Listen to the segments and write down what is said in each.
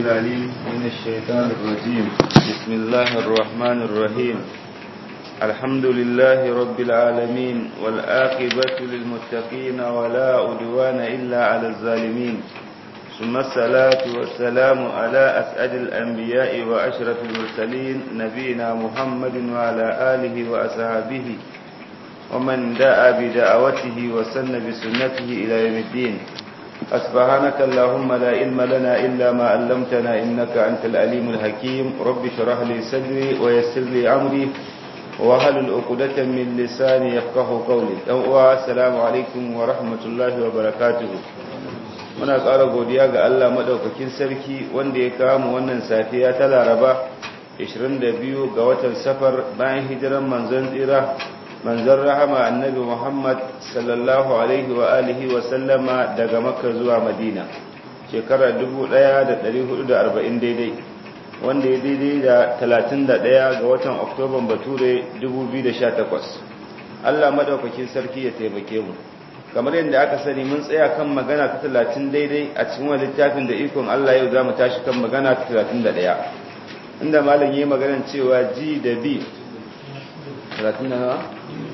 العليم من الشيطان الرجيم بسم الله الرحمن الرحيم الحمد لله رب العالمين والآقبة للمتقين ولا أدوان إلا على الظالمين ثم الصلاة والسلام على أسعد الأنبياء وأشرف المرسلين نبينا محمد وعلى آله وأصحابه ومن دعا بدعوته وسن بسنته إلى يوم الدين أسبحانك اللهم لا علم لنا إلا ما علمتنا إنك أنت الأليم الحكيم رب شرح لي صدري ويسر لي أمري وهل العقدة من لساني يفقه قولي السلام عليكم ورحمة الله وبركاته muna ƙara godiya ga Allah maɗaukakin sarki wanda ya kawo wannan safiya ta laraba 22 ga watan safar bayan hijiran manzon tsira manzon rahama annabi Muhammad sallallahu alaihi wa alihi wa sallama daga makka zuwa madina shekarar 1440 daidai wanda ya daidai da 31 ga watan oktoban bature 2018 Allah maɗaukakin sarki ya taimake mu kamar yadda aka sani mun tsaya kan magana ta talatin daidai a cikin wani littafin da ikon Allah yau za mu tashi kan magana ta talatin da ɗaya inda malam yi maganan cewa G da B talatin da nawa?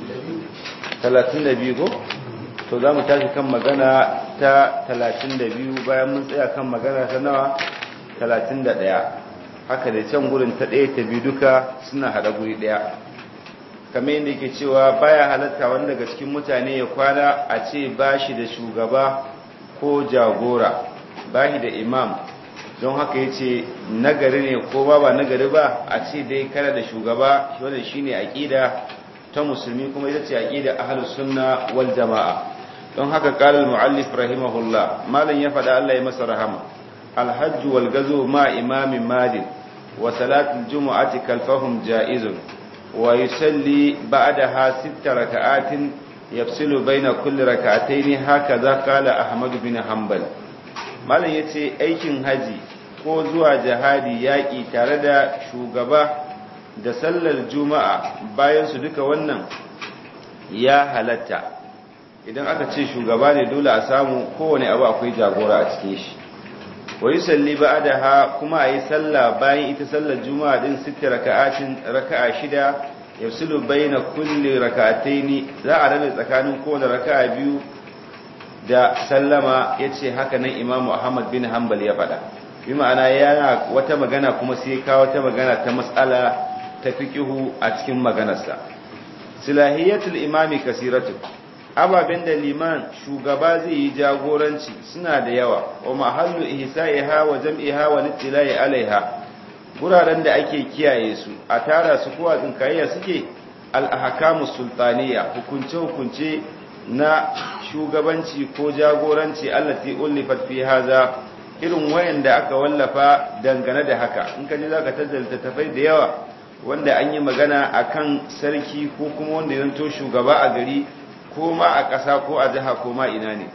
talatin da biyu ko? to za mu tashi kan magana ta talatin da biyu bayan mun tsaya kan magana ta nawa? talatin da ɗaya haka da can gurin ta ɗaya ta biyu duka suna haɗa guri ɗaya kamar yadda yake cewa baya halatta wani daga cikin mutane ya kwana a ce ba shi da shugaba ko jagora ba shi da imam don haka ya ce nagari ne ko ba ba nagari ba a ce dai kana da shugaba wadda shi ne aƙida ta musulmi kuma ita ce aƙida ahalus sunna wal jama'a don haka ƙalar mu'allif rahimahullah malam ya faɗa Allah ya masa rahama alhajju wal gazo ma imamin madin wa salatul jumu'ati kalfahum ja'izun ويصلي بعدها ست ركعات يفصل بين كل ركعتين هكذا قال أحمد بن حنبل malam yace aikin haji ko zuwa jihadi yaƙi tare da shugaba da sallar juma'a bayan su duka wannan ya halatta idan aka ce shugaba ne dole a samu kowane abu akwai jagora a cikin shi wa yusalli ba'daha kuma ayi sallah bayan ita sallar juma'a din sitti raka'atin raka'a shida yafsilu baina kulli raka'ataini za a rabe tsakanin kowane raka'a biyu da sallama yace haka nan imamu ahmad bin hanbal ya faɗa bi ma'ana yana wata magana kuma sai kawo wata magana ta mas'ala ta fiqihu a cikin maganarsa silahiyatul imami kasiratu ababen da liman shugaba zai yi jagoranci suna da yawa wa mahallu ihsa'iha wa jam'iha wa littila'i alaiha guraren da ake kiyaye su a tara su kowa tsinkayya suke al-ahkamu sultaniya hukunce hukunce na shugabanci ko jagoranci allati ullifat fi haza irin wayanda aka wallafa dangane da haka in ka ji zaka tattala tafai da yawa wanda an yi magana akan sarki ko kuma wanda ya zanto shugaba a gari ko ma a ƙasa ko a jiha ko ma ina ne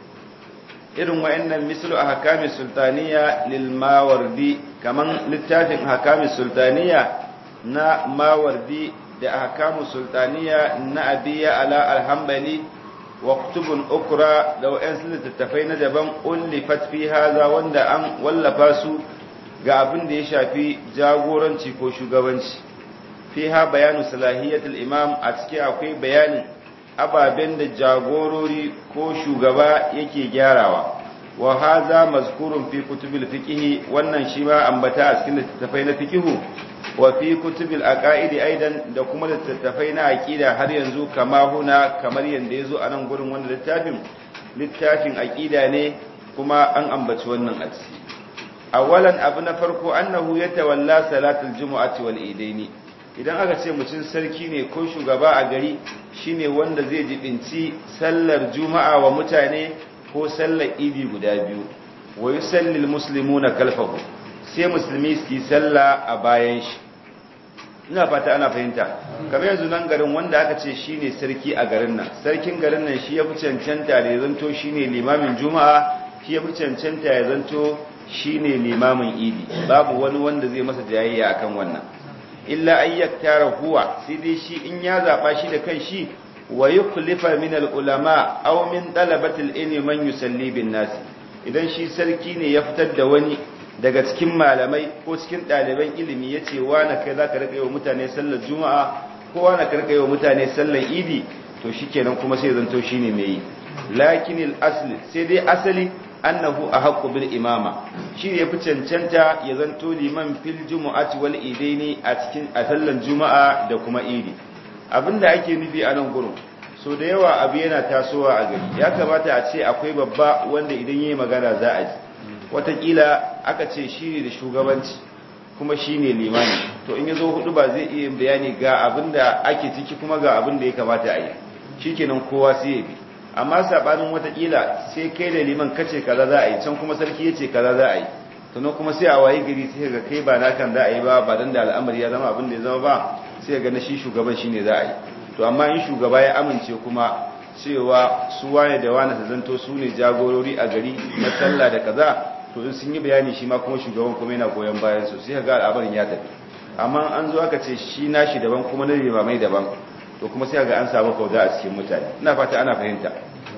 irin wa'annan mislu a hakami sultaniya lil mawardi kaman littafin hakami sultaniya na mawardi da hakamu sultaniya na abiya ala alhambali wa kutubun ukra da wa'ansu littattafai na daban ullifat fi haza wanda an wallafa su ga abin da ya shafi jagoranci ko shugabanci fiha bayanu salahiyatul imam a ciki akwai bayanin ababen da jagorori ko shugaba yake gyarawa wa haza mazkurun fi kutubil fiqhi wannan shi ma ambata a cikin littattafai na fiqhu wa fi kutubil aqaidi aidan da kuma littattafai na aqida har yanzu kama huna kamar yanda yazo a nan gurin wannan littafin littafin aqida ne kuma an ambaci wannan a ciki awalan abu na farko annahu yatawalla salatul jumu'ati wal idaini idan aka ce mutum sarki ne ko shugaba a gari shine wanda zai jibinci sallar juma'a wa mutane ko sallar idi guda biyu wa yusallil muslimuna kalfahu sai musulmi su yi sallah a bayan shi ina fata ana fahimta kamar yanzu nan garin wanda aka ce shine sarki a garin nan sarkin garin nan shi ya fi cancanta da ya zanto shine limamin juma'a shi ya fi cancanta ya zanto shine limamin idi babu wani wanda zai masa jayayya akan wannan illa an yaktara huwa sai dai shi in ya zaba shi da kan shi wa yukhlifa min al-ulama aw min talabati al-ilmi man yusalli bin nas idan shi sarki ne ya fitar da wani daga cikin malamai ko cikin ɗaliban ilimi ya ce na kai za ka rika yi wa mutane sallar juma'a ko na ka rika yi wa mutane sallar idi to shi kenan kuma sai zanto shi ne mai yi lakin asli sai dai asali annahu a haƙƙo bil imama shi ne fi cancanta ya zanto liman fil jumu'ati wal idaini a cikin a sallar juma'a da kuma idi abinda ake nufi a nan gurin so da yawa abu yana tasowa a gari ya kamata a ce akwai babba wanda idan yi magana za a ji watakila aka ce shi ne da shugabanci kuma shi ne limani to in ya zo hudu ba zai iya bayani ga abin da ake ciki kuma ga abin da ya kamata a yi shi kenan kowa sai ya bi amma sabanin watakila sai kai da liman kace kaza za a yi can kuma sarki ya ce kaza za a yi sannan kuma sai a waye gari sai ga kai ba nakan za a yi ba ba dan da al'amari ya zama abin da ya zama ba sai ga na shi shugaban shine za a yi to amma in shugaba ya amince kuma cewa su wane da wane su zanto su ne jagorori a gari na sallah da kaza to in sun yi bayani shi ma kuma shugaban kuma yana goyon bayan su sai ga al'amarin ya tafi amma an zo aka ce shi nashi daban kuma na limamai daban to kuma sai ga an samu kauda a cikin mutane ina fata ana fahimta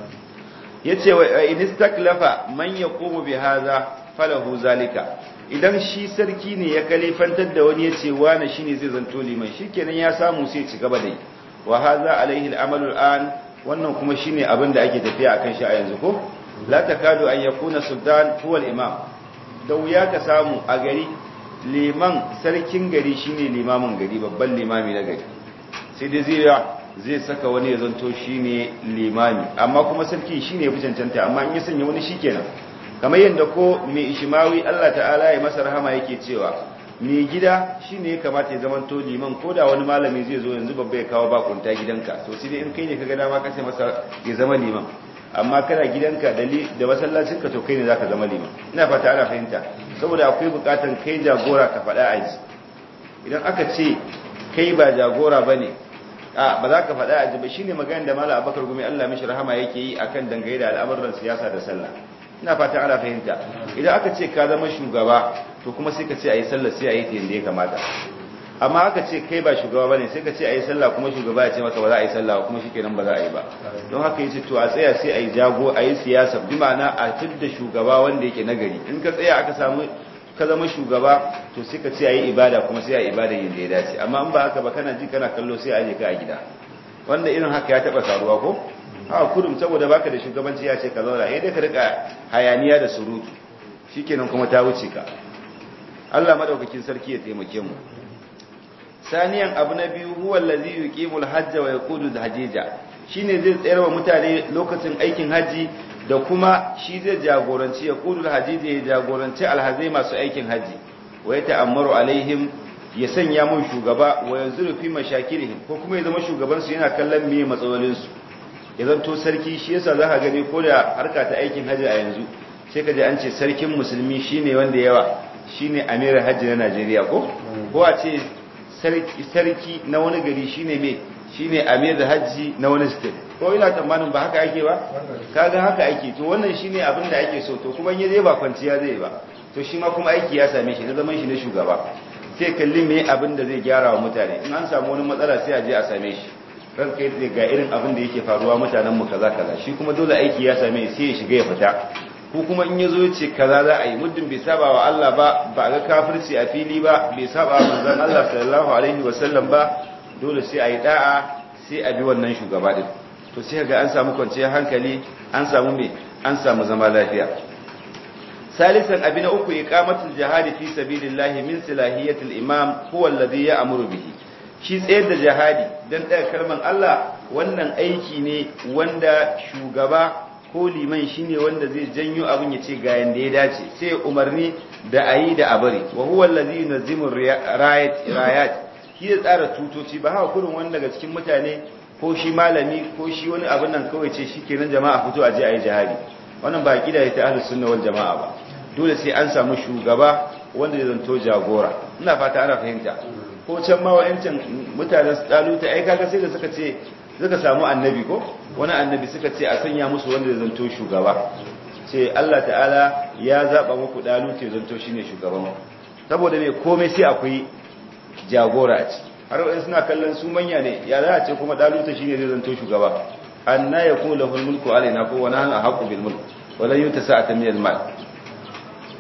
yace wa in istaklafa man yaqumu bi hadha falahu zalika idan shi sarki ne ya kalifantar da wani yace wani shine zai zanto liman shikenan ya samu sai ci gaba da yi wa hadha alaihi al'amalu al'an wannan kuma shine abin da ake tafiya akan shi a yanzu ko la takadu an yakuna sultan huwa al-imam da wuya ka samu a gari liman sarkin gari shine limamin gari babban limami na gari sai dai zai zai saka wani ya zanto shine limami amma kuma sarki shine yafi cancanta amma in ya sanya wani shikenan kamar yadda ko mai ishimawi Allah ta'ala ya masa rahama yake cewa mai gida shine ya kamata ya zamanto liman ko da wani malami zai zo yanzu babba ya kawo bakunta gidanka to sai dai in kai ne kaga dama kace masa ya zama liman amma kana gidanka da da masallacin ka to kai ne zaka zama liman ina fata ana fahimta saboda akwai bukatan kai jagora ka faɗa a ji idan aka ce kai ba jagora bane a ba za ka faɗa a ji ba shine magana da malam Abubakar gumi Allah mishi rahama yake yi akan dangane da al'amuran siyasa da sallah ina fata ana fahimta idan aka ce ka zama shugaba to kuma sai ka ce ayi sallah sai ayi ta yanda ya kamata amma aka ce kai ba shugaba bane sai ka ce ayi sallah kuma shugaba ya ce maka ba za a yi sallah kuma shikenan ba za a yi ba don haka yace to a tsaya sai ayi jago ayi siyasa bi ma'ana a tudda shugaba wanda yake nagari in ka tsaya aka samu ka zama shugaba to sai ka ce ayi ibada kuma sai ayi ibada yin da ya dace amma in ba haka ba kana ji kana kallo sai aje ka a gida wanda irin haka ya taba faruwa ko a kurum saboda baka da shugabanci ya ce ka zauna eh dai ka rika hayaniya da surutu shikenan kuma ta wuce ka Allah madaukakin sarki ya taimake mu saniyan abu na biyu huwa allazi yuqimul hajja wa yaqudu al-hajija shine zai tsayar wa mutane lokacin aikin haji da kuma shi zai jagoranci yaqudu al-hajija ya jagoranci alhazai masu aikin haji wa yata'ammaru alaihim ya sanya mun shugaba wa yanzuru fi mashakilihim ko kuma ya zama shugaban su yana kallon meye matsalolin su ya zanto sarki shi yasa za ka gani ko da harka ta aikin haji a yanzu sai ka ji an ce sarkin musulmi shine wanda yawa shine amirin haji na Najeriya ko ko a ce sarki na wani gari shine me shine amir da hajji na wani state ko ina tsammanin ba haka ake ba kaga haka ake to wannan shine abin da ake so to kuma in yaje ba kwanciya zai ba to shi ma kuma aiki ya same shi na zaman shi na shugaba sai kalli me abin da zai gyara wa mutane in an samu wani matsala sai a je a same shi ran kai zai ga irin abin da yake faruwa mutanen mu kaza kaza shi kuma dole aiki ya same sai ya shiga ya fita ko kuma in yazo ya ce kaza za a yi muddin bai saba wa Allah ba ba ga kafirci a fili ba bai saba wa manzon Allah sallallahu alaihi wasallam ba dole sai a yi da'a sai a bi wannan shugaba din to sai ga an samu kwanciyar hankali an samu me an samu zama lafiya salisan abi na uku iqamatul jihadi fi sabilillahi min silahiyatil imam huwa alladhi ya'muru bihi shi tsayar da jihadi dan ɗaya kalman Allah wannan aiki ne wanda shugaba ko liman shine wanda zai janyo abin ya ce ga yanda ya dace sai umarni da ayi da abari wa huwa allazi yunzimu rayat rayat shi ya tsara tutoci ba haka kurin wani daga cikin mutane ko shi malami ko shi wani abin nan kawai ce shikenan jama'a fito a je ayi jihadi wannan ba kida ta ahlus sunna wal jama'a ba dole sai an samu shugaba wanda zai zanto jagora ina fata ana fahimta ko can ma wa'ancan mutanen daluta ai kaga sai da suka ce suka samu annabi ko wani annabi suka ce a sanya musu wanda zai zanto shugaba ce Allah ta'ala ya zaba muku daluta zanto shine shugaban saboda me komai sai akwai jagora a ciki har wa'in suna kallon su manya ne ya za a ce kuma daluta shine zai zanto shugaba anna yakunu lahu mulku alaina ko wa nahnu ahqqu bil mulk wa la yuta sa'atan min al mal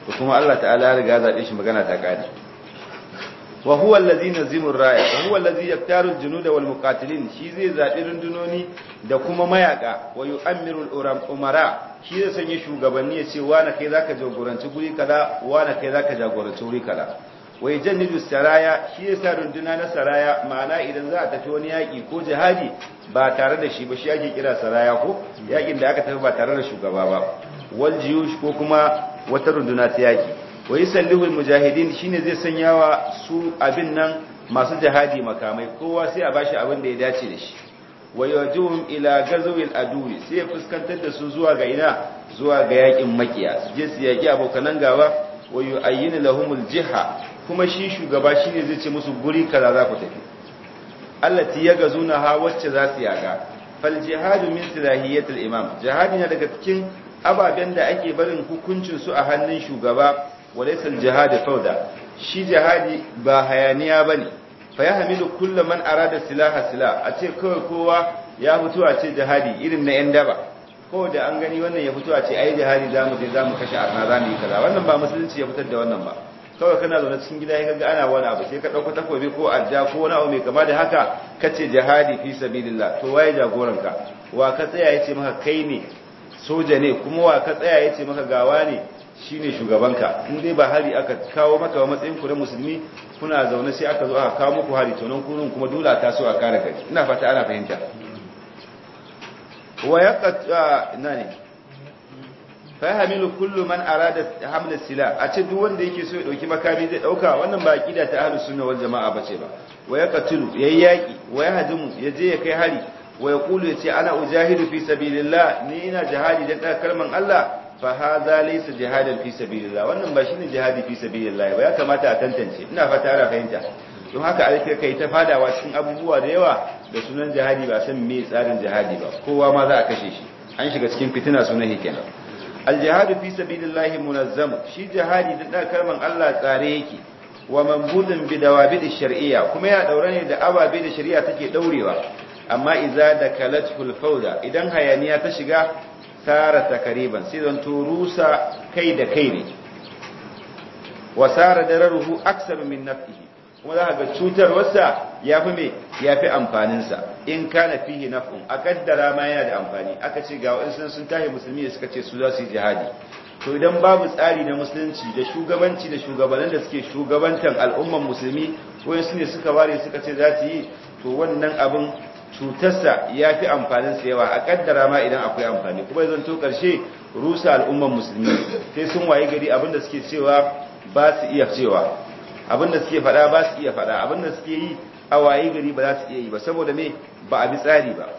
to kuma Allah ta'ala ya riga zabe shi magana ta kare wa huwa allazi nazimu raya wa huwa allazi yaktaru al-junuda wal muqatilin shi zai zabi rundunoni da kuma mayaka wa yu'ammiru al-umara shi zai sanya shugabanni ya ce wani kai zaka jagoranci guri kaza wani kai zaka jagoranci guri kaza wa yajannidu saraya shi yasa runduna na saraya ma'ana idan za a tafi wani yaki ko jihadi ba tare da shi ba shi ake kira saraya ko yakin da aka tafi ba tare da shugaba ba wal jiyush ko kuma wata runduna ta yaki wa yusallihu al-mujahidin shine zai sanya wa su abin nan masu jihadi makamai kowa sai a bashi abin da ya dace da shi wa yajuhum ila gazwil adui sai ya fuskantar da su zuwa ga ina zuwa ga yakin makiya su je su yaki abokanan gaba wa yu'ayyinu lahumul jiha kuma shi shugaba shine zai ce musu guri kaza za ku tafi allati yagazuna ha wacce za su yaga fal jihadu min silahiyatil imam jihadi na daga cikin ababen da ake barin hukuncin su a hannun shugaba walaysa al jihadu fawda shi jihadi ba hayaniya bane fa yahmilu kullu man arada silaha silah a ce kawai kowa ya fito a ce jihadi irin na yan daba ko da an gani wannan ya fito a ce ai jihadi zamu je zamu kashe arna zamu yi kaza wannan ba musulunci ya fitar da wannan ba kawai kana zaune cikin gida ya ga ana wani abu sai ka dauko takobi ko adda ko wani abu mai kama da haka kace jihadi fi sabilillah to waye jagoranka wa ka tsaya yace maka kai ne soja ne kuma wa ka tsaya yace maka gawa ne shine shugabanka in dai ba hari aka kawo maka wa matsayin ku na musulmi kuna zaune sai aka zo aka kawo muku hari to nan kurun kuma dole ta so a kare gari ina fata ana fahimta wa yaqat ina ne fahimilu kullu man arada hamla sila a ce duk wanda yake so ya dauki makami zai dauka wannan ba aqida ta ahlus sunna wal jamaa bace ba wa yaqtulu yayi yaki wa yahdimu yaje ya kai hari wa yaqulu yace ana ujahidu fi sabilillah ni ina jihadi dan daga kalman Allah fa hadha laysa jihadan fi sabilillah wannan ba shine jihadi fi sabilillah ba ya kamata a tantance ina fata ana fahimta don haka alkai kai ta fadawa cikin abubuwa da yawa da sunan jihadi ba san me tsarin jihadi ba kowa ma za a kashe shi an shiga cikin fitina sunan kenan aljihadu fi sabilillahi munazzam shi jihadi da da kalman Allah tsare yake wa manbudun bi dawabid shar'iyya kuma ya daure ne da ababe da shari'a take daurewa amma idza da kalatul fawda idan hayaniya ta shiga sara takriban sai zan turusa kai da kai ne wa sara dararuhu aksar min nafsihi kuma za ga cutarwarsa ya fi me ya fi amfaninsa in kana fihi naf'un a kaddara ma yana da amfani aka ce ga wa'insu sun tahi musulmi da suka ce su za su yi jihadi to idan babu tsari na musulunci da shugabanci da shugabannin da suke shugabantan al'umman musulmi wa'insu ne suka ware suka ce za su yi to wannan abin cutarsa ya fi amfaninsa yawa a kaddara ma idan akwai amfani kuma zan to karshe rusa al'umman musulmi sai sun waye gari abin da suke cewa ba su iya cewa abinda suke fada ba su iya fada abinda suke yi a waye gari ba za su iya yi ba saboda me ba a bi tsari ba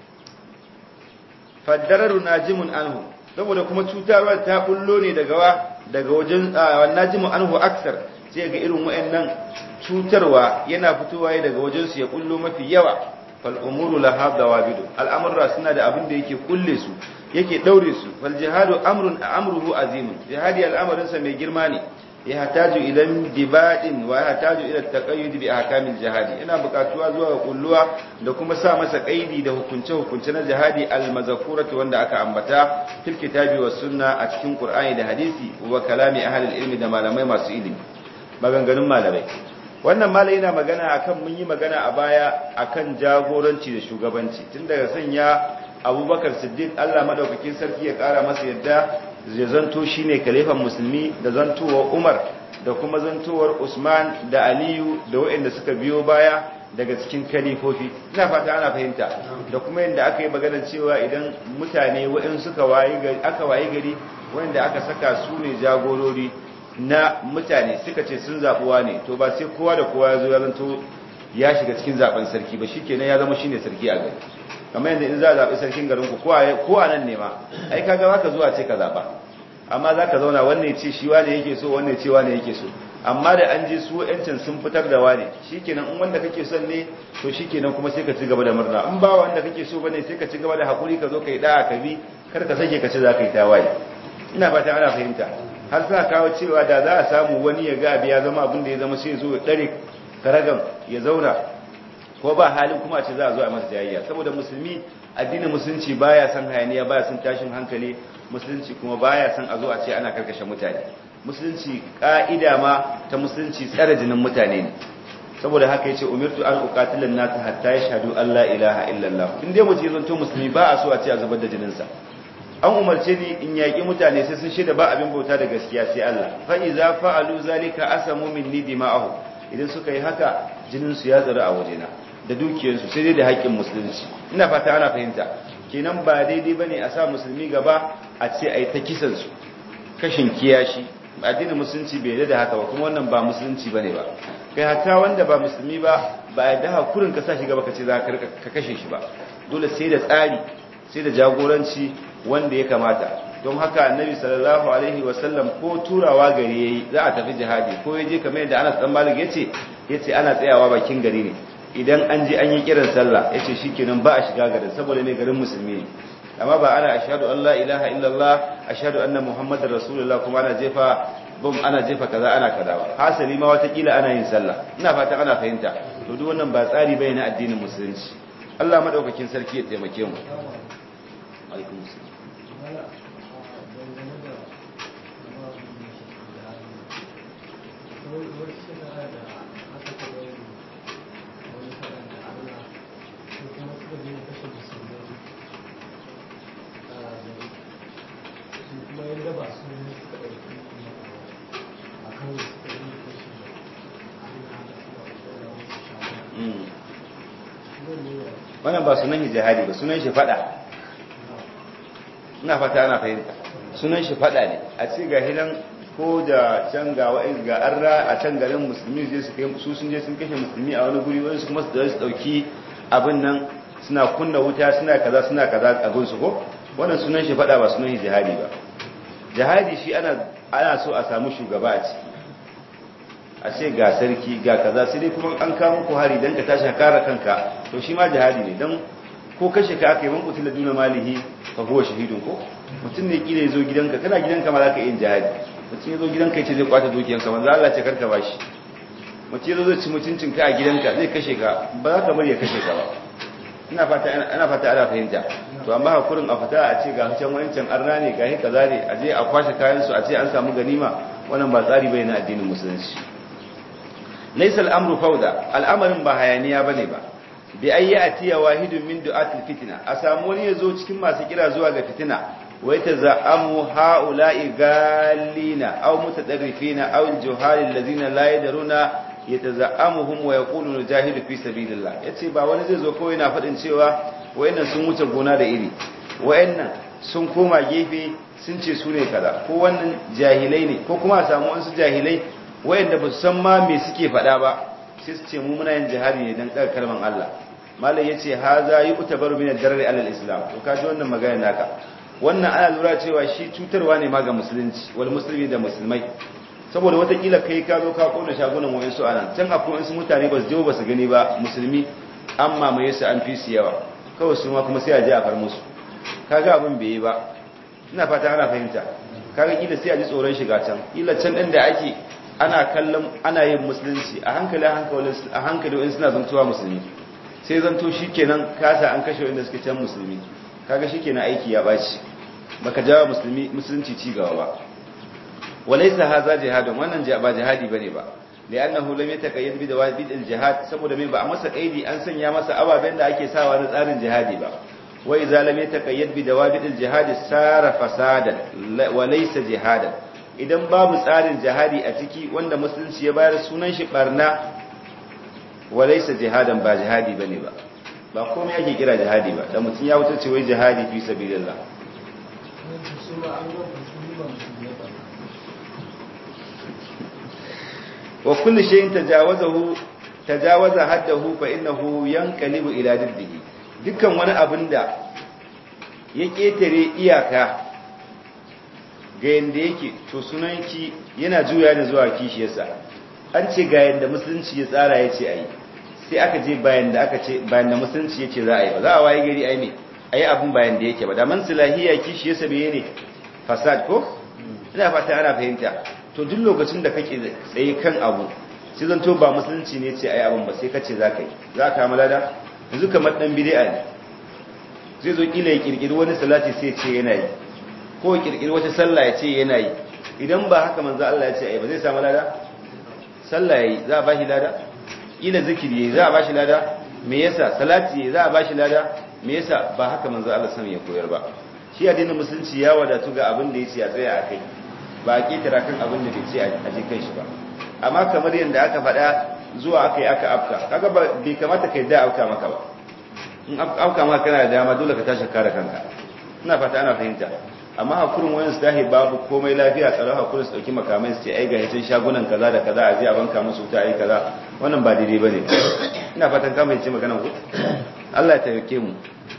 faddararu najimun anhu saboda kuma cutarwar ta bullo ne daga wa daga wajen najimun anhu aksar sai ga irin wayannan cutarwa yana fitowa daga wajen su ya bullo mafi yawa fal umuru laha dawabidu al'amurra suna da abin da yake kulle su yake daure su fal jihadu amrun amruhu azimun jihadi al'amarin sa mai girma ne yahtaju ila dibadin wa yahtaju ila taqayyud bi ahkamil jihadi ina bukatuwa zuwa ga kulluwa da kuma sa masa kaidi da hukunce hukunce na jihadi al mazkurati wanda aka ambata fil kitabi was sunna a cikin qur'ani da hadisi wa kalami ahli ilmi da malamai masu ilimi maganganun malamai wannan malai yana magana akan mun yi magana a baya akan jagoranci da shugabanci tun daga sanya abubakar siddiq Allah madaukakin sarki ya kara masa yadda zai zanto shi ne kalifan musulmi da zantowar umar da kuma zantowar usman da aliyu da waɗanda suka biyo baya daga cikin kalifofi ina fata ana fahimta da kuma yadda aka yi maganar cewa idan mutane waɗanda suka aka wayi gari waɗanda aka saka su ne jagorori na mutane suka ce sun zaɓuwa ne to ba sai kowa da kowa ya zo ya zanto ya shiga cikin zaɓen sarki ba shikenan ya zama shine sarki a gari kamar yadda in za a zaɓi sarkin garinku ko a nan ne ma ai kaga za ka zuwa ce ka zaɓa amma za ka zauna wannan ce shi wane yake so wannan ce wane yake so amma da an je su yancin sun fitar da wane shikenan in wanda kake son ne to shikenan kuma sai ka ci gaba da murna in ba wanda kake so bane sai ka ci gaba da hakuri ka zo kai da'a ka bi kar ka sake ka ci za ka yi tawaye ina fata ana fahimta har sa kawo cewa da za a samu wani ya ga abu ya zama abin da ya zama sai zo ya dare karagan ya zauna ko ba halin kuma ce za a zo a masa jayayya saboda musulmi addinin musulunci baya son hayaniya baya son tashin hankali musulunci kuma baya son a zo a ce ana karkashe mutane musulunci ka'ida ma ta musulunci tsare jinin mutane ne saboda haka yace umirtu an uqatilan nas hatta yashhadu an la ilaha illallah in dai mutum zanto musulmi ba a so a ce a zubar da jinin sa an umarce ni in yaki mutane sai sun shaida ba abin bauta da gaskiya sai Allah fa iza fa'alu zalika asamu minni dima'ahu idan suka yi haka jinin su ya tsara a wajena da dukiyar su sai dai da haƙƙin musulunci ina fata ana fahimta kenan ba daidai bane a sa musulmi gaba a ce ai ta kisan su kashin kiyashi addinin musulunci bai yarda da haka ba kuma wannan ba musulunci bane ba kai hatta wanda ba musulmi ba ba ya da hakurin ka sa shi gaba ka ce za ka kashe shi ba dole sai da tsari sai da jagoranci wanda ya kamata don haka annabi sallallahu alaihi wasallam ko turawa gari yayi za a tafi jihadi ko yaje kamar yadda Anas dan Malik yace yace ana tsayawa bakin gari ne idan an je an yi kiran sallah yace shikenan ba a shiga garin saboda ne garin musulmi ne amma ba ana ashhadu an la ilaha illallah ashhadu anna muhammadar rasulullah kuma ana jefa bum ana jefa kaza ana kaza ba hasali ma watakila ana yin sallah ina fatan ana fahimta to duk wannan ba tsari bai na addinin musulunci Allah madaukakin sarki ya taimake mu alaikum wannan ba sunan jihadi ba sunan shi fada ina fata ana fahimta sunan shi fada ne a ce ga hidan ko da can ga wa'in ga arra a can garin musulmi zai su kai su sun je sun kashe musulmi a wani guri wani su kuma su dauki abin nan suna kunna wuta suna kaza suna kaza a gunsu ko wannan sunan shi fada ba sunan shi jihadi ba jihadi shi ana ana so a samu shugaba a ciki a ce ga sarki ga kaza sai dai kuma an kawo muku hari dan ka tashi kare kanka to shi ma jihadi ne dan ko kashe ka aka yi man kutila duna malihi fa huwa shahidun ko mutum ne kila yazo gidanka kana gidanka ma zaka yin jihadi mutum yazo gidanka yace zai kwata dukiyanka manzo Allah ce karka bashi mutum yazo zai ci mutuncin ka a gidanka zai kashe ka ba za ka bari ya kashe ka ba ina fata ana fata ana fahimta to amma hakurin a fita a ce ga can wancan arna ne ga kaza ne a je a kwashe kayan su a ce an samu ganima wannan ba tsari bai na addinin musulunci laysa al-amru fawda al'amarin ba hayaniya bane ba bi ayyi atiya wahidun min du'atil fitna a samu wani yazo cikin masu kira zuwa ga fitina wai taza'amu haula'i galina aw mutadarrifina aw juhal allazina la yadruna yataza'amuhum wa yaqulu jahidu fi sabilillah yace ba wani zai zo kawai yana fadin cewa wayannan sun wuce gona da iri wayannan sun koma gefe sun ce su ne kaza ko wannan jahilai ne ko kuma a samu wasu jahilai wayanda ba su san ma me suke faɗa ba sai su ce mu muna yin jihadi ne dan tsaka kalman Allah malam yace haza yu'tabaru min ad-darari alal islam to kaji wannan magana naka wannan ana lura cewa shi cutarwa ne ma ga musulunci wal muslimi da musulmai saboda watakila kai ka zo ka kona shagunan wayansu anan can akwai wasu mutane ba su je ba su gani ba musulmi an mamaye su an fi su yawa kawai su ma kuma sai a je a far musu kaga abin bai yi ba ina fata ana fahimta kaga kila sai a ji tsoron shiga can kila can din da ake ana kallon ana yin musulunci a hankali a hankali wani suna zantowa musulmi sai zanto shi kenan kasa an kashe wanda suke can musulmi kaga shi kenan aiki ya baci baka jawa musulmi musulunci ci gaba ba walaysa haza jihadun wannan ba jihadi bane ba li'annahu lam yataqayyad bi dawabid al-jihad saboda mai ba a masa kaidi an sanya masa ababen da ake sawa na tsarin jihadi ba wa idza lam yataqayyad bi dawabid al-jihad sara fasadan wa laysa jihadan idan babu tsarin jihadi a ciki wanda musulunci ya bayar sunan shi barna walaisa jihadan ba jihadi bane ba ba komai yake kira jihadi ba da mutum ya wuce cewa jihadi fi sabilillah wa kullu shay'in tajawazahu tajawaza haddahu fa innahu yanqalibu ila diddihi dukkan wani abin da ya ketare iyaka ga yanda yake to sunanki yana juya ne zuwa kishiyarsa an ce ga yanda musulunci ya tsara ya ce a yi sai aka je bayan da aka ce bayan da musulunci ya ce za a yi ba za a waye gari a yi ne a yi abin bayan da yake ba da man silahiya kishiyarsa bai ne fasad ko ina fata ana fahimta to duk lokacin da kake tsaye kan abu sai zan to ba musulunci ne ce a yi abin ba sai ka ce za ka yi za ka malada yanzu kamar dan bid'a ne zai zo kila ya kirkiri wani salati sai ce yana yi ko kirkiri wata sallah ya ce yana yi idan ba haka manzo Allah ya ce ai ba zai samu lada sallah yayi za a bashi lada ila zikiri yayi za a bashi lada me yasa salati yayi za a bashi lada me yasa ba haka manzo Allah san ya koyar ba shi addinin musulunci ya wadatu ga abin da yace a tsaya a kai ba a ketara kan abin da bai ce a je kai shi ba amma kamar yadda aka faɗa zuwa aka yi aka afka kaga bai kamata kai da afka maka ba in afka maka kana da dama dole ka tashi kare kanka ina fata ana fahimta amma hakurin wayan su tahi babu komai lafiya tsaro hakurin su dauki makamai su ce ai ga hicin shagunan kaza da kaza a je a banka musu wuta ai kaza wannan ba daidai bane ina fatan ka mai ce magana ku Allah ya tayyake mu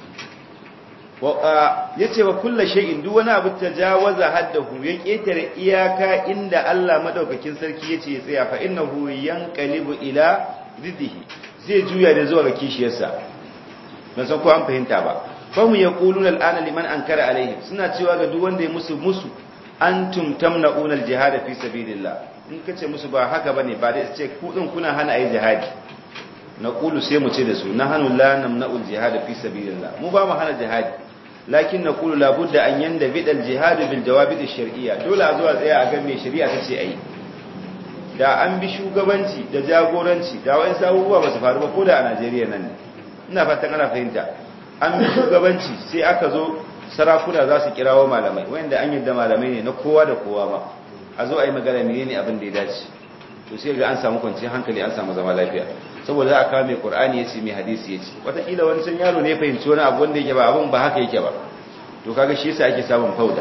ya ce wa kulla shay'in duk wani abu tajawaza haddahu ya ketare iyaka inda Allah madaukakin sarki yace ya tsaya fa innahu yanqalibu ila ziddihi zai juya da zuwa ga kishiyarsa ban san ko an fahimta ba fa mu yaquluna al'ana liman ankara alaihim suna cewa ga duk wanda ya musu musu antum tamna'una al-jihad fi sabilillah in kace musu ba haka bane ba da ce ku din kuna hana ayi jihadi na qulu sai mu ce da su nahnu la namna'u al-jihad fi sabilillah mu ba mu hana jihadi lakin na kulu labudda an yanda bidal jihadu bil jawabid shar'iyya dole a zuwa tsaya a ga me shari'a tace ayi da an bi shugabanci da jagoranci da wayan sabuwa ba su faru ba ko da a Najeriya nan ne ina fatan ana fahimta an bi shugabanci sai aka zo sarakuna za su kirawo malamai wanda an yadda malamai ne na kowa da kowa ba a zo a yi magana menene abin da ya dace to sai ga an samu kwanciyar hankali an samu zama lafiya saboda za a kawo mai qur'ani yace mai hadisi yace wataƙila wani san yaro ne fahimci wani abu wanda yake ba abin ba haka yake ba to kaga shi yasa ake samun fauda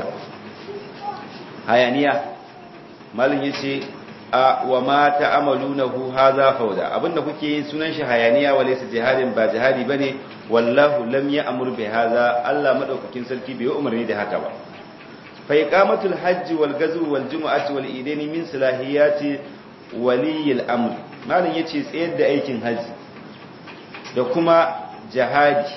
hayaniya malin yace a wa ma ta'amalunahu hadha fauda abinda kuke yin sunan shi hayaniya wa laysa jihadin ba jihadi bane wallahu lam ya'mur bi hadha Allah madaukakin sarki bai umarni da haka ba fa iqamatul hajj wal ghazw wal jumu'ati wal idaini min salahiyati waliyil amr malin yace tsayar da aikin haji da kuma jihadi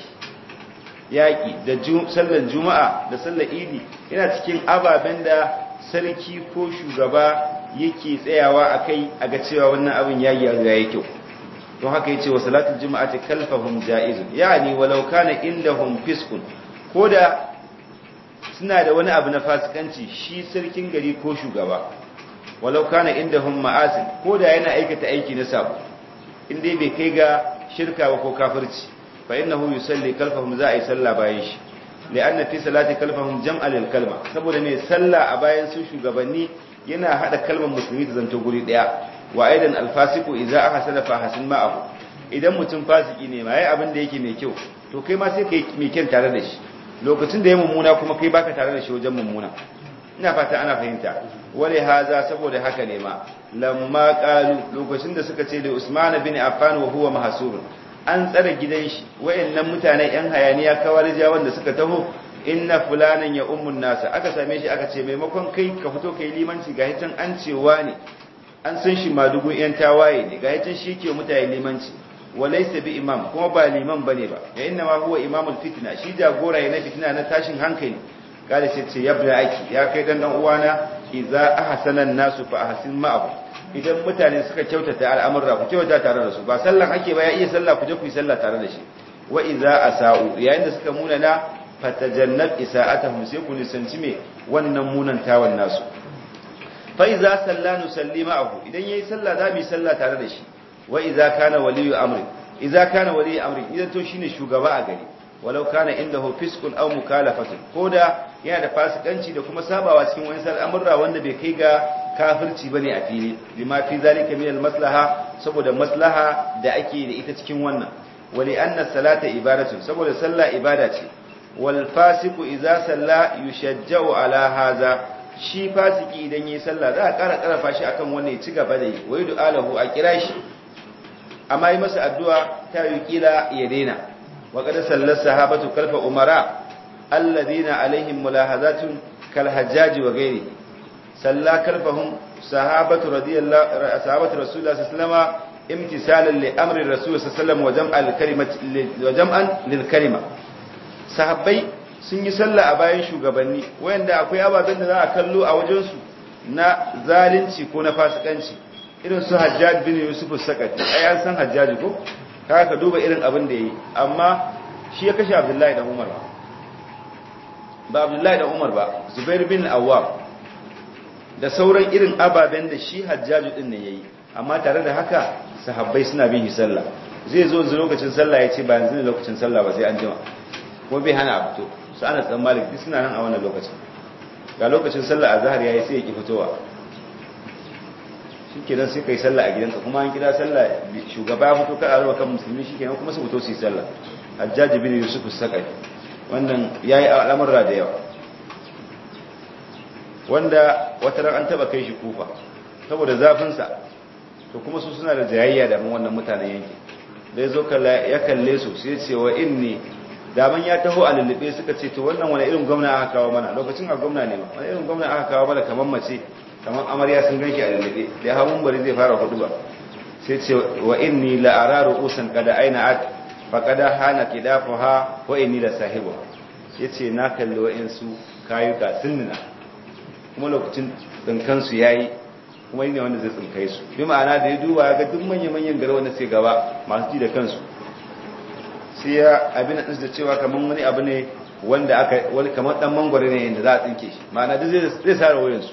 yaki da sallar juma'a da sallar idi yana cikin ababen da sarki ko shugaba yake tsayawa akai a ga cewa wannan abin ya yi ya kyau don haka yace wa salatul juma'ati kalfahum jaiz yani walau kana indahum fiskun koda suna da wani abu na fasikanci shi sarkin gari ko shugaba walau kana indahum ma'asin koda yana aikata aiki na sabo in dai bai kai ga shirka ba ko kafirci fa innahu yusalli kalfahum za a yi sallah bayan shi li'anna fi salati kalfahum jam'a lil kalma saboda ne sallah a bayan su shugabanni yana hada kalmar musulmi da zanto guri daya wa aidan alfasiku idza ahsana fa hasin ma'ahu idan mutum fasiki ne ma yayi abin da yake mai kyau to kai ma sai kai mai kyan tare da shi lokacin da ya mummuna kuma kai baka tare da shi wajen mummuna ina fata ana fahimta wale haza saboda haka ne ma lamma qalu lokacin da suka ce da Usman bin Affan wa huwa mahsur an tsare gidan shi wayannan mutanen yan hayaniya kawarija wanda suka taho inna fulanan ya ummun nasa aka same shi aka ce maimakon kai ka fito kai limanci ga hitan an cewa ne an san shi madugun yan tawaye ne ga hitan shi ke mutane limanci walaysa bi imam kuma ba liman bane ba ya inna ma huwa imamul fitna shi jagora ne na fitna na tashin hankali kada sai ce yabda aki ya kai dan dan uwana idza ahsana nasu fa ahsin ma'ahu idan mutane suka kyautata al'amurra ku kyautata tare da su ba sallan ake ba ya iya sallah ku je ku yi sallah tare da shi wa idza asa'u yayin da suka munana fatajannab isa'atahum sai ku nisanci me wannan munantawan nasu fa idza sallanu sallima ahu idan yayi sallah za mu yi sallah tare da shi wa idza kana waliyu amri idza kana waliyu amri idan to shine shugaba a gari walau kana indahu fiskun aw mukalafatun koda yana da fasikanci da kuma sabawa cikin wani al'amurra wanda bai kai ga kafirci bane a fili bima fi zalika min al-maslaha saboda maslaha da ake da ita cikin wannan wali anna salata ibadatun saboda sallah ibada ce wal fasiku idza salla yushajja'u ala hadha shi fasiki idan yayi sallah za a ƙara ƙarfa shi akan wannan ya ci gaba da yi wai du'alahu a kira shi amma yi masa addu'a ta yi kila ya daina wa qad sallasa sahabatu kalfa umara alladhina alaihim mulahazatun kal hajjaj wa ghairi salla kalfahum sahabatu radiyallahu sahabatu rasulullah sallallahu alaihi wasallam imtisalan li amri rasul sallallahu alaihi wasallam wa jam'an lil kalimati wa jam'an lil kalima sahabbai sun yi sallah a bayan shugabanni wayanda akwai ababen da za a kallo a wajensu na zalunci ko na fasikanci irin su hajjaj bin yusuf sakati ai an san hajjaji ko kaga ka duba irin abin da yayi amma shi ya kashe abdullahi da umar ba ba abdullahi da umar ba zubair bin awwam da sauran irin ababen da shi hajjaju din ne yayi amma tare da haka sahabbai suna bin shi sallah zai zo zuwa lokacin sallah ya ce ba yanzu ne lokacin sallah ba sai an jima kuma bai hana a fito su ana tsan malik duk suna nan a wannan lokacin ga lokacin sallah azhar yayi sai ya ki fitowa shikenan sai kai sallah a gidanka kuma an kira sallah shugaba ya fito ka arwa kan musulmi shikenan kuma su fito su yi sallah hajjaj bin yusuf as-saqai wannan yayi al'amura da yawa wanda wata ran an taba kai shi kufa saboda zafin sa to kuma su suna da jayayya da mun wannan mutanen yanki da yazo kalla ya kalle su sai ce wa inni daman ya taho a lullube suka ce to wannan wani irin gwamna aka kawo mana lokacin a gwamna ne ma wani irin gwamna aka kawo mana kamar mace kamar amarya sun ganki a lullube da hawan bari zai fara hudu ba sai ce wa inni la araru usan kada aina at fa kada hana kidafuha wa inni la sahibu yace na kalli wa'insu kayuka sunnina kuma lokacin tsinkan su yayi kuma ne wanda zai tsinkai su bi ma'ana da ya duba ya ga duk manyan manyan gari wanda sai gaba masu ji da kansu sai ya abin da da cewa kamar wani abu ne wanda aka wani kamar dan mangwaro ne inda za a tsinke shi ma'ana duk zai zai sare wayansu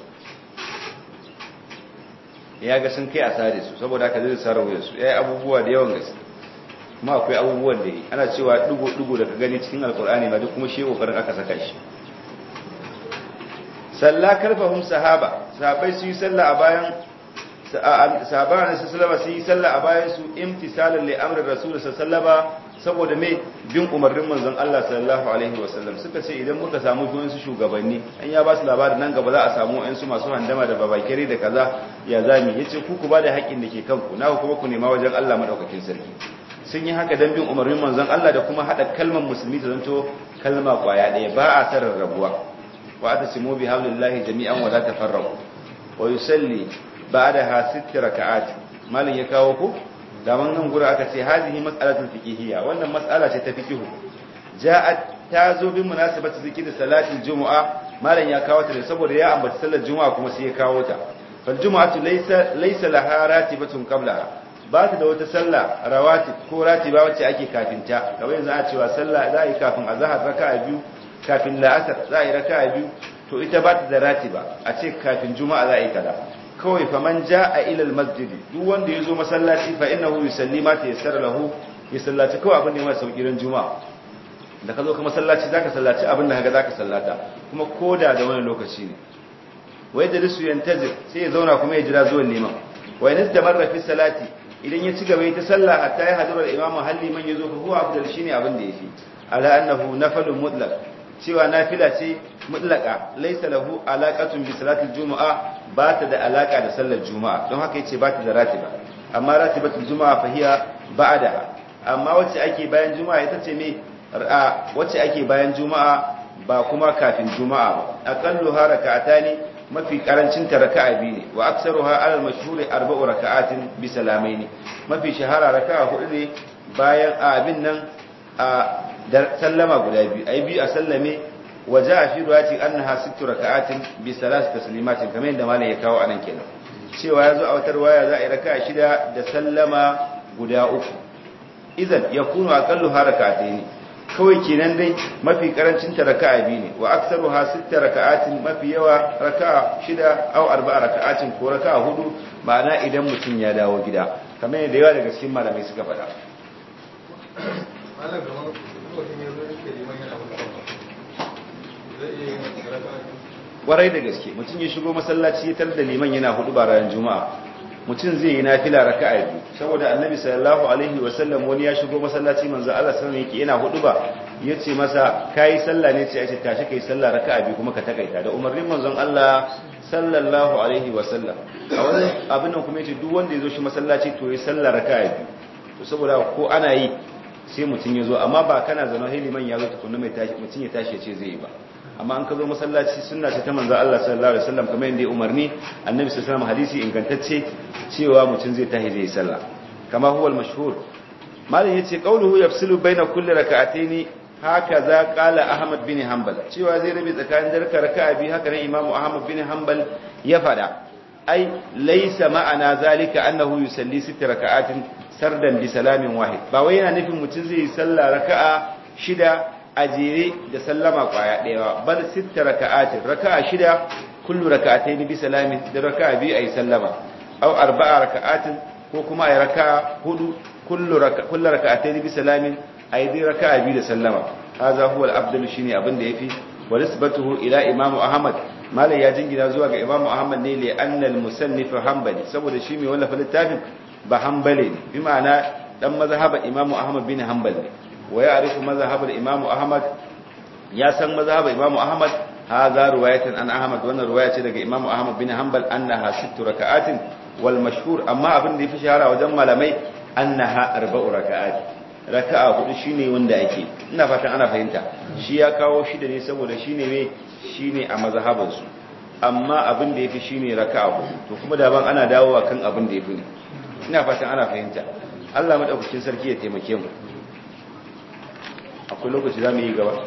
ya ga sun kai a sare su saboda haka zai sare wayansu yayi abubuwa da yawan gaske kuma akwai abubuwan da yi ana cewa dugo dugo da ka gani cikin alkur'ani ba duk kuma shi kokarin aka saka shi salla karfahum sahaba sahabai su yi sallah a bayan sahaba ne su sallama su yi sallah a bayan su imtisalan li amri rasul sallallahu saboda me bin umarnin manzon Allah sallallahu alaihi wasallam suka ce idan muka samu su shugabanni an ya ba su labarin nan gaba za a samu su masu handama da babakere da kaza ya zami yace ku ku ba da haƙƙin da ke kanku na kuma ku nema wajen Allah madaukakin sarki sun yi haka dan bin umarnin manzon Allah da kuma hada kalmar musulmi ta zanto kalma kwaya ɗaya ba a sarar rabuwa wa atasimu bi hablillahi jami'an wa la tafarraqu wa yusalli ba'daha sitt raka'at malin ya kawo ku daman nan gura aka ce hadhihi mas'alatul fiqhiyya wannan mas'ala ce ta fiqhu ja'at ta zo bin munasabati zikri salatil jumu'a malan ya kawo ta ne saboda ya ambaci sallar juma'a kuma sai ya kawo ta fal jumu'atu laysa laysa laha ratibatun qablaha ba ta da wata sallah rawatib ko ratiba wacce ake kafin ta kamar yanzu a cewa sallah za a yi kafin azhar raka'a biyu kafin la'asar za a yi raka'a biyu to ita ba ta da ratiba a ce kafin juma'a za a yi kaza kawai faman ja'a ila almasjid duk wanda yazo masallaci fa innahu yusalli ma tayassara lahu ya sallaci kawai abin da ya mai sauki ran juma'a da ka zo ka masallaci zaka sallaci abin da kaga zaka sallata kuma koda da wani lokaci ne wai da lisu yantazir sai ya zauna kuma ya jira zuwan liman wa in istamarra fi salati idan ya ci gaba ta sallah hatta ya hadura al-imamu halli man yazo fa huwa afdal shine abin da yafi ala annahu nafalun mutlaq cewa nafila ce mutlaka laysa lahu alaqatun bi salatil jumu'a ba ta da alaka da sallar juma'a don haka yace ba ta da ratiba amma ratibatul juma'a fa hiya ba'da amma wacce ake bayan juma'a ita ce me wacce ake bayan juma'a ba kuma kafin juma'a ba aqallu harakatani mafi karancin ta raka'a biyu ne wa aktsaruha alal mashhuri arba'u raka'atin bi salamaini mafi shahara raka'a hudu ne bayan abin nan a da sallama guda biyu ai biyu a sallame waje a fi ruwati annaha sittu raka'atin bi salas taslimatin kamar yadda malam ya kawo anan kenan cewa yazo a wata waya za a yi raka'a shida da sallama guda uku idan yakunu aqallu harakataini kawai kenan dai mafi karancin ta raka'a biyu ne wa aktsaruha sitta raka'atin mafi yawa raka'a shida aw arba'a raka'atin ko raka'a hudu ma'ana idan mutum ya dawo gida kamar yadda yawa daga cikin malamai suka faɗa warai da gaske mutum ya shigo masallaci ya tar da liman yana hudu ba ranar juma'a mutum zai yi nafila raka'a biyu saboda annabi sallallahu alaihi wa sallam wani ya shigo masallaci manzo Allah sallallahu alaihi yana hudu ba yace masa kai sallah ne ce ace tashi kai sallah raka'a biyu kuma ka takaita da umarnin manzon Allah sallallahu alaihi wa sallam a wani abin nan kuma yace duk wanda ya zo shi masallaci to ya sallah raka'a biyu to saboda ko ana yi sai mutum ya zo amma ba kana zaune liman ya zo tukunna mai tashi mutum ya tashi ya ce zai yi ba amma an ka zo masallaci sunna ce ta manzo Allah sallallahu alaihi wasallam kamar yadda ya umarni annabi sallallahu alaihi hadisi ingantacce cewa mutum zai tahi zai sallah kama huwa al-mashhur malin yace qauluhu yafsilu baina kulli rak'atayn hakaza qala ahmad bin hanbal cewa zai rabi tsakanin darka raka'a bi haka ne imamu ahmad bin hanbal ya fada ai laysa ma'ana zalika annahu yusalli sitta raka'atin sardan bi salamin wahid ba wai yana nufin mutum zai yi sallah raka'a shida a jere da sallama kwaya ɗaya bal sitta raka'atin raka'a shida kullu raka'atayn bi salamin da raka'a biyu ayi sallama aw arba'a raka'atin ko kuma ayi raka'a hudu kullu raka'a kullu raka'atayn bi salamin ayi dai raka'a biyu da sallama hadha huwa al-afdal shine abin da yafi wa nisbatuhu ila imam ahmad malai ya jingina zuwa ga imam ahmad ne li anna al-musannif hanbali saboda shi mai wallafa littafin ba hanbali ne bi ma'ana dan mazhaban imam ahmad bin hanbal ne wa ya'rifu mazhaban imam ahmad ya san mazhaban imam ahmad hadha riwayatan an ahmad wannan riwaya ce daga imam ahmad bin hanbal annaha sittu raka'atin wal mashhur amma abin da yafi shahara wajen malamai annaha arba'u raka'at raka'a hudu shine wanda ake ina fatan ana fahimta shi ya kawo shi da ne saboda shine me shine a mazhaban su amma abin da yafi shine raka'a hudu to kuma da ban ana dawowa kan abin da yafi ne ina fatan ana fahimta Allah madaukakin sarki ya taimake mu akwai lokaci za mu yi gaba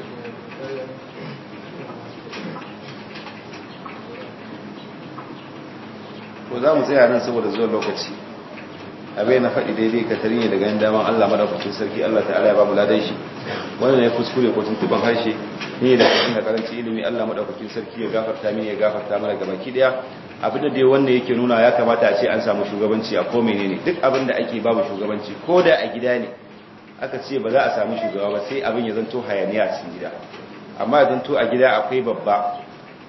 ko za mu tsaya nan saboda zuwa lokaci abai na faɗi daidai ka tari ne daga yin daman Allah madaukakin sarki Allah ta'ala ya ba mu ladan shi wannan ya kuskure ko tuntuban harshe ne da cikin da karanci ilimi Allah madaukakin sarki ya gafarta mini ya gafarta mana gaba ki daya abin da dai wanda yake nuna ya kamata a ce an samu shugabanci a ko menene duk abin da ake babu shugabanci ko da a gida ne aka ce ba za a samu shugaba ba sai abin ya zanto hayaniya a cikin gida amma ya zanto a gida akwai babba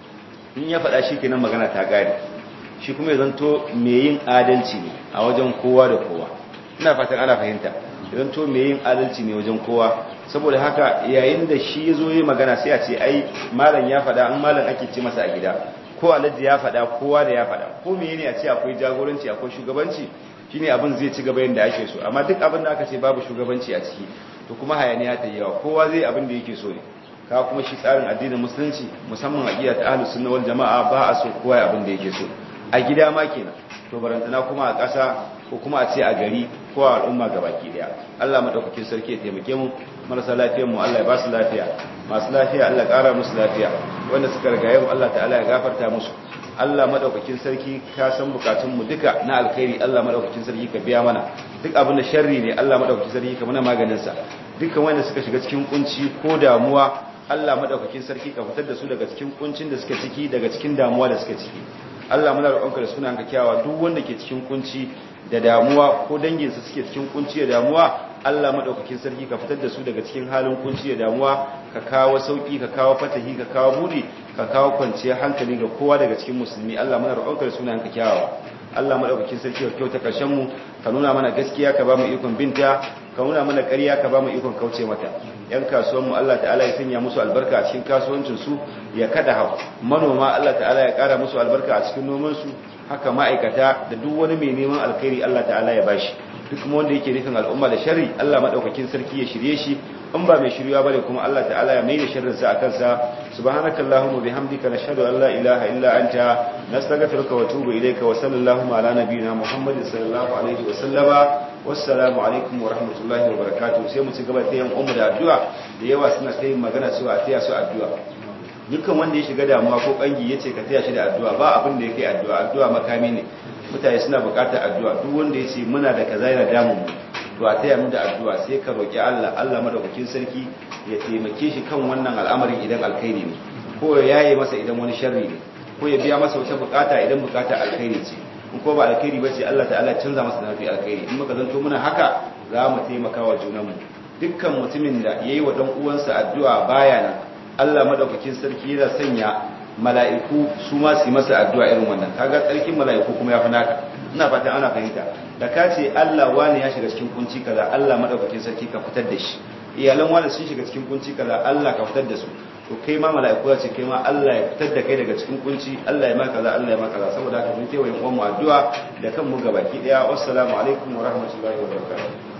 in ya faɗa shi kenan magana ta gane shi kuma ya zanto mai yin adalci ne a wajen kowa da kowa ina fatan ana fahimta ya zanto mai yin adalci ne wajen kowa saboda haka yayin da shi ya zo yi magana sai a ce ai malam ya faɗa an malam ake ce masa a gida ko alhaji ya faɗa kowa da ya faɗa ko mene a ce akwai jagoranci akwai shugabanci shine abin zai ci gaba yadda ake so amma duk abin da aka ce babu shugabanci a ciki to kuma hayaniya ta yawa kowa zai abin da yake so ne ka kuma shi tsarin addinin musulunci musamman a gida ta ahlus sunna wal jama'a ba a so kowa abin da yake so a gida ma kenan to barantana kuma a ƙasa ko kuma a ce a gari ko a al'umma gabaki daya Allah madaukakin sarki ya taimake mu marasa lafiyar mu Allah ya ba su lafiya masu lafiya Allah ya ƙara musu lafiya wanda suka riga mu Allah ta'ala ya gafarta musu Allah madaukakin sarki ka san bukatun mu duka na alkhairi Allah madaukakin sarki ka biya mana duk abin da sharri ne Allah madaukakin sarki ka mana maganin sa dukkan wanda suka shiga cikin kunci ko damuwa Allah madaukakin sarki ka fitar da su daga cikin kuncin da suka ciki daga cikin damuwa da suka ciki Allah muna roƙonka da sunanka kyawa duk wanda ke cikin kunci da damuwa ko danginsa suke cikin kunci da damuwa Allah madaukakin sarki ka fitar da su daga cikin halin kunci da damuwa ka kawo sauki ka kawo fatahi ka kawo budi ka kawo kwanciyar hankali ga kowa daga cikin musulmi Allah muna roƙonka da sunanka kyawa Allah madaukakin sarki ka kyauta karshen mu ka nuna mana gaskiya ka ba mu ikon binta ka nuna mana ƙarya ka ba mu ikon kauce mata yan kasuwan mu Allah ta'ala ya sanya musu albarka a cikin kasuwancin su ya kada hau manoma Allah ta'ala ya ƙara musu albarka a cikin noman su haka ma'aikata da duk wani mai neman alkhairi Allah ta'ala ya bashi duk kuma wanda yake nufin al'umma da sharri Allah madaukakin sarki ya shirye shi in ba mai shirya bane kuma Allah ta'ala ya maida sharrin sa akan sa subhanakallahumma bihamdika nashhadu an la ilaha illa anta nastaghfiruka wa atubu ilayka wa sallallahu ala nabiyyina muhammadin sallallahu alaihi wa sallama wassalamu alaikum wa rahmatullahi wa barakatuh sai mu ci gaba da yin umma da addu'a da yawa suna ta yin magana cewa a taya su addu'a dukkan wanda ya shiga damuwa ko kangi yace ka taya shi da addu'a ba abin da yake addu'a addu'a makami ne mutane suna bukatar addu'a duk wanda yace muna da kaza yana damun mu to a taya mu da addu'a sai ka roki Allah Allah madaukakin sarki ya taimake shi kan wannan al'amarin idan alkhairi ne ko ya yaye masa idan wani sharri ne ko ya biya masa wata bukata idan bukata alkhairi ce in ko ba alkhairi bace Allah ta'ala canza masa da mafi alkhairi in muka zanto muna haka za mu taimaka wa junanmu dukkan mutumin da yayi wa dan uwansa addu'a baya nan Allah madaukakin sarki yana sanya mala'iku su ma su yi masa addu'a irin wannan kaga tsarkin mala'iku kuma ya fi naka ina fatan ana fahimta da ka ce Allah wani ya shiga cikin kunci kaza Allah madaukakin sarki ka fitar da shi iyalan wani sun shiga cikin kunci kaza Allah ka fitar da su to kai ma mala'iku ya ce kai ma Allah ya fitar da kai daga cikin kunci Allah ya ma kaza Allah ya ma kaza saboda haka mun kewaye uwan mu addu'a da kanmu gabaki daya wassalamu alaikum wa rahmatullahi wa barakatuh